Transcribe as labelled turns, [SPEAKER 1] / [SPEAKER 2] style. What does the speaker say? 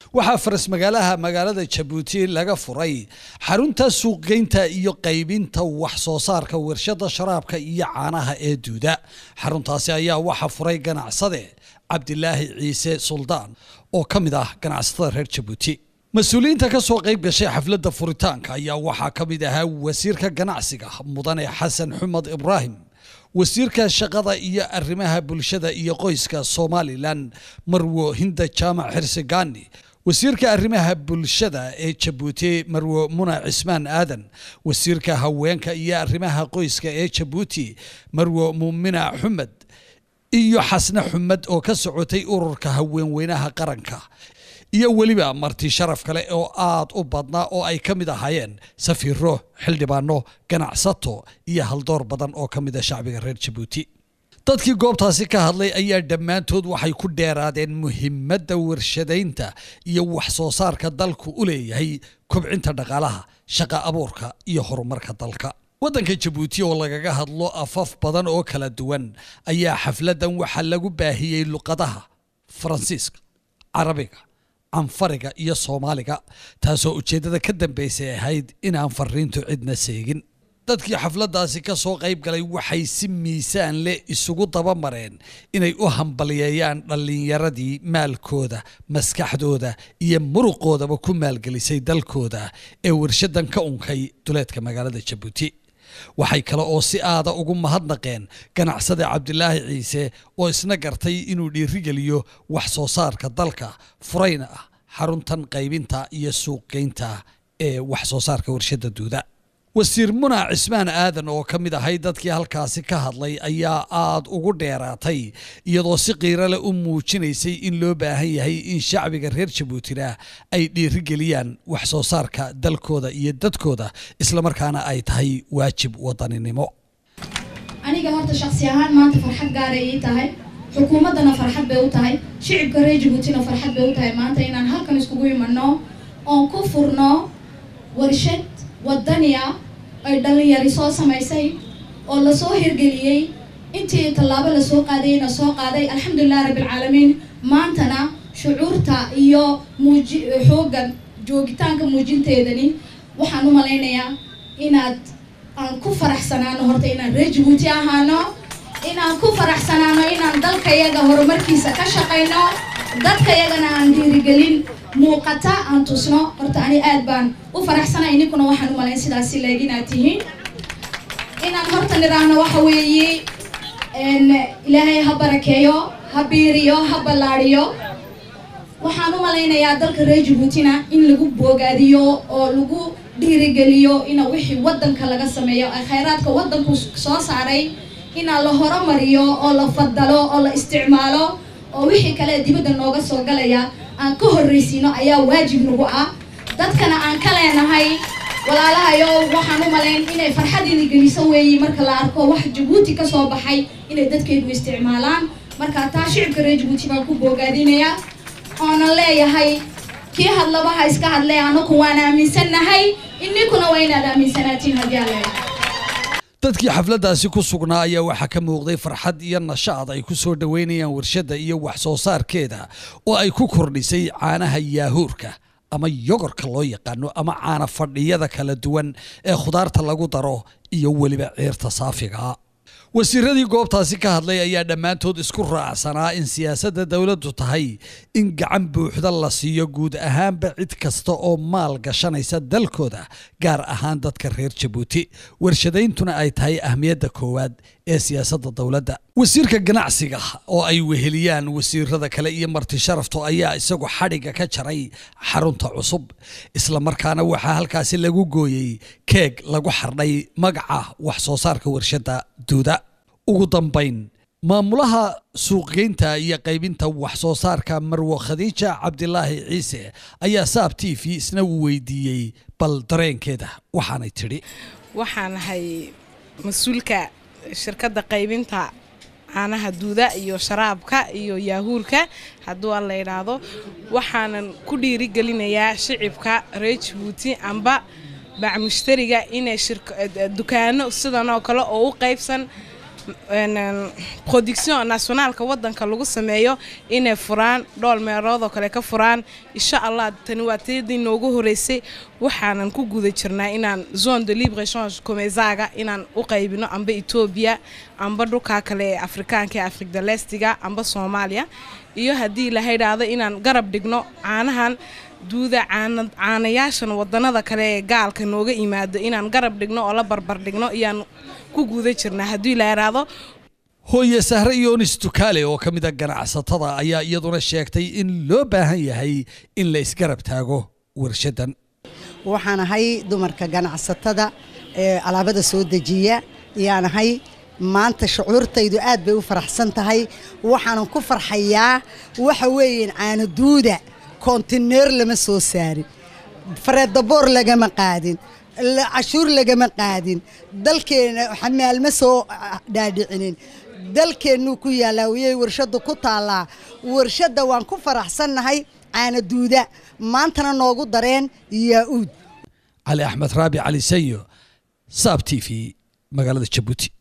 [SPEAKER 1] waxaa faras magaalaha magaalada jabuuti laga furay xarunta suuqgeynta iyo qaybinta wax soo saarka warshada sharaabka iyo caanaha ee duuda xaruntaasi ayaa waxaa furay ganacsade cabdilaahi ciise suldaan oo ka mid ah ganacsatada reer jabuuti mas-uuliyiinta ka soo qayb gashay xafladda furitaanka ayaa waxaa ka mid ahaa wasiirka ganacsiga mudane xasan xumed ibraahim wasiirka shaqada iyo arrimaha bulshada iyo qoyska somalilan marwo hinda jaamac xirsigani wasiirka arrimaha bulshada ee jabuuti marwo muna cismaan aadan wasiirka haweenka iyo arrimaha qoyska ee jabuuti marwo muumina xumed iyo xasne xumed oo ka socotay ururka haweenweynaha qaranka iyo weliba marti sharaf kale oo aad u badnaa oo ay ka mid ahaayeen safiiro xildhibaano ganacsato iyo haldoor badan oo ka mid a shacbiga reer jabuuti dadkii goobtaasi ka hadlay ayaa dhammaantood waxay ku dheeraadeen muhiimadda warshadaynta iyo wax soo saarka dalku u leeyahay kobcinta dhaqaalaha shaqa abuurka iyo horumarka dalka waddanka jabuuti oo lagaga hadlo afaf badan oo kala duwan ayaa xafladdan waxaa lagu baahiyey luqadaha faransiiska carabiga canfariga iyo soomaaliga taasoo ujeeddada ka dambaysay ahayd inaan fariintu cidna seegin dadkii xafladdaasi ka soo qayb galay waxay si miisaan leh isugu dabamareen inay u hambaliyeeyaan dhallinyaradii maalkooda maskaxdooda iyo muruqoodaba ku maalgelisay dalkooda ee warshadan ka unkay duleedka magaalada jabuuti waxay kale oo si aada ugu mahadnaqeen ganacsade cabdilaahi ciise oo isna gartay inuu dhiirigeliyo wax soo saarka dalka furayna ah xaruntan qaybinta iyo suuqgeynta ee wax soo saarka warshada duuda wasiir muna cismaan aadan oo ka mid ahay dadkii halkaasi ka hadlay ayaa aada ugu dheeraatay iyadoo si qiirale u muujinaysay in loo baahan yahay in shacbiga reer jabuutina ay dhiirigeliyaan wax soo saarka dalkooda iyo dadkooda islamarkaana ay tahay waajib wadaninimo
[SPEAKER 2] aniga horta shaksi ahaan maanta farxad gaaray ii tahay xukuumaddana farxad bay u tahay shicibka reer jabuutina farxad bay u tahay maanta inaan halkan iskugu imanno oon ku furno warshad wadaniya ay dhalinyari soo samaysay oo lasoo hirgeliyey intii tallaabo lasoo qaadayna soo qaaday alxamdulilah rabbilcaalamiin maantana shucuurta iyo muuji xooggan joogitaanka muujinteedani waxaan u malaynayaa inaad aan ku faraxsanaano horta inaan reer jabuuti ahaano inaan ku faraxsanaano inaan dalkayaga horumarkiisa ka shaqayno dadkayagana aan dhiirigelin muuqata aan tusno horta ani aad baan u faraxsanay ninkuna waxaan u malayn sidaasi leeg inaad tihiin inaan horta nidhaahno waxa weeye ilaahay ha barakeeyo ha biiriyo ha ballaadhiyo waxaan u malaynayaa dalka reer jabuutina in lagu boogaadiyo oo lagu dhiirigeliyo ina wixii waddanka laga sameeyo ay khayraadka waddanku soo saaray inaa la horumariyo oo la fadalo oo la isticmaalo oo wixii kale dibadda nooga soo galaya aan ka horraysiino ayaa waajib nagu ah dadkana aan ka leenahay walaalahayo waxaan u malayn inay farxadiina geliso weeyi marka la arko wax jabuuti ka soo baxay inay dadkeedu isticmaalaan marka taa shicibka reer jabuuti baan ku boogaadinayaa oonan leeyahay kii hadlabaha iska hadlay anaku waan aaminsannahay ininkuna waa inaad aaminsanaatiin haddii aan leeyahay
[SPEAKER 1] dadkii xafladdaasi ku sugnaa ayaa waxaa ka muuqday farxad iyo nashaad ay ku soo dhoweynayaan warshadda iyo wax soo saarkeeda oo ay ku kordhisay caanaha yaahuurka ama yogorka loo yaqaano ama caana fadhiyada kala duwan ee khudaarta lagu daro iyo weliba ceerta saafiga wasiiradii goobtaasi ka hadlay ayaa dhammaantood isku raacsanaa in siyaasadda dowladdu tahay in gacan buuxda la siiyo guud ahaanba cid kasta oo maal gashanaysa dalkooda gaar ahaan dadka reer jabuuti warshadayntuna ay tahay ahmiyadda koowaad ee siyaasadda dowladda wasiirka ganacsiga oo ay weheliyaan wasiirada kale iyo marti sharafto ayaa isagu xadhigga ka jaray xarunta cusub islamarkaana waxaa halkaasi lagu gooyey keeg lagu xardhay magaca wax soo saarka warshadda duuda ugu dambayn maamulaha suuqgeynta iyo qaybinta wax soo saarka marwo khadiija cabdilaahi ciise ayaa saab t v isna uu weydiiyey bal dareenkeeda waxaanay tidhi
[SPEAKER 3] waxaan ahay mas-uulka shirkadda qaybinta caanaha duuda iyo sharaabka iyo yaahuurka hadduu aan la idhaahdo waxaanan ku dhiirigelinayaa shicibka reer jabuuti amba bacmushtariga inay dukaano sidan oo kale oo u qaybsan production nationaalka wadanka lagu sameeyo inay furaan dhool meelood oo kale ka furaan insha allah tani waa tiyadii noogu horeysay waxaanan ku guda jirnaa inaan zone de libre change comesaga inaan u qaybino amba etoobiya amba dhulkaa kale ee afrikaanka ee afrika lestiga amba soomaaliya iyo haddii la haydhaahdo inaan garab dhigno caanahan duuda caanayaashan wadanada kale ee gaalka nooga yimaado inaan garab dhigno oo la barbar dhigno iyaan ku guda jirnaa haddii la yidhaahdo
[SPEAKER 1] hooye sahre yoonis dukaale oo ka mid a ganacsatada ayaa iyaduna sheegtay in loo baahan yahay in la isgarab taago warshadan
[SPEAKER 4] waxaan ahay dumarka ganacsatada ee alaabada soo dejiya ayaan ahay maanta shucuurtaydu aad bay u faraxsan tahay waxaanan ku farxayaa waxa weeyaan caano duuda kontineer lama soo saarin fareedaboor lagama qaadin cashuur lagama qaadin dalkeena xamaalma soo dhaadhicinin dalkeennuu ku yaallaa wiyay warshaddu ku taallaa warshadda waan ku faraxsannahay caana duuda maantana noogu dareen yaa-uud
[SPEAKER 1] cali axmed raabi cali sayo saab t v magaalada jabuuti